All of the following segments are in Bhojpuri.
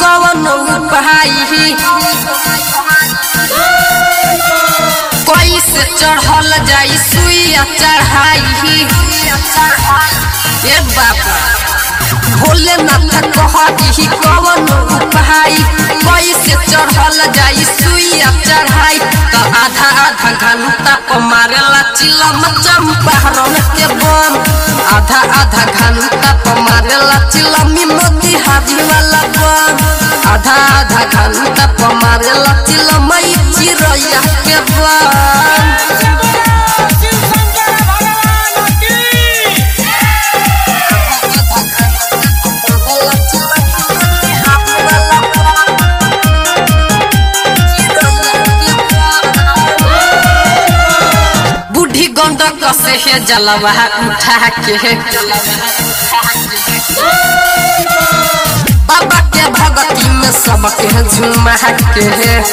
कवन उपाई कैसे चढ़ल जाई सुइया चढ़ाई ए बाबा भोलेनाथ कहती कवन उपाय कैसे चढ़ल जाई सुइया चढ़ाई त आधा आधा घंटा पर मारेला चिलम चंपारण के बम आधा आधा घंटा पर मारेला चिलमी मोती हाजी वाला बम आधा आधा घंटा पर मारेला चिलमई चिरैया के बम शिव शंकर भगवान की बूढ़ी गंडक से है जलवा उठा के बाबा के भगती में सबके झुमा के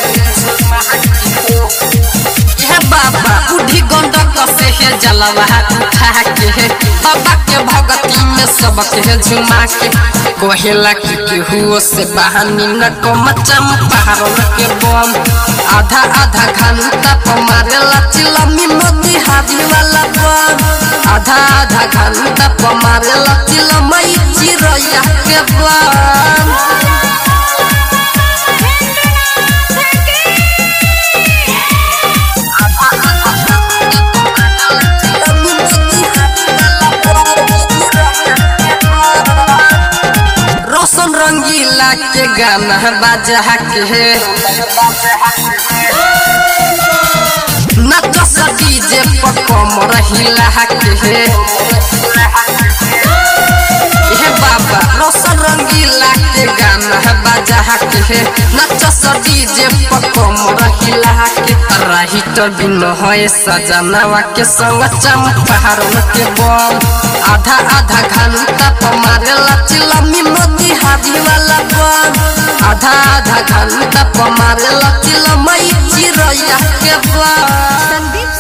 हे बाबा बूढ़ी गंडक से है जलवा उठा के बाबा के भगती में सबके झुमा के कहेला कि केहू से बहानी न कम चंपारण के बम आधा आधा घंटा पर मारेला चिलमी मोती हाजी वाला बम आधा आधा घंटा पर मारेला चिलमई चिरैया के बम रोशन रंगीला के गाना बाजा के नचस डीजे पर कमर हिला के हे बाबा रोशन रंगीला के गाना बाजा के नचस डीजे पर कमर हिला के रही तो बिन है सजनावा के संग चंपारण के बम आधा आधा घंटा पर मारेला चिलमी मोती हाजी वाला बम आधा आधा घंटा पर मारेला चिलमई चिरैया के बम संदीप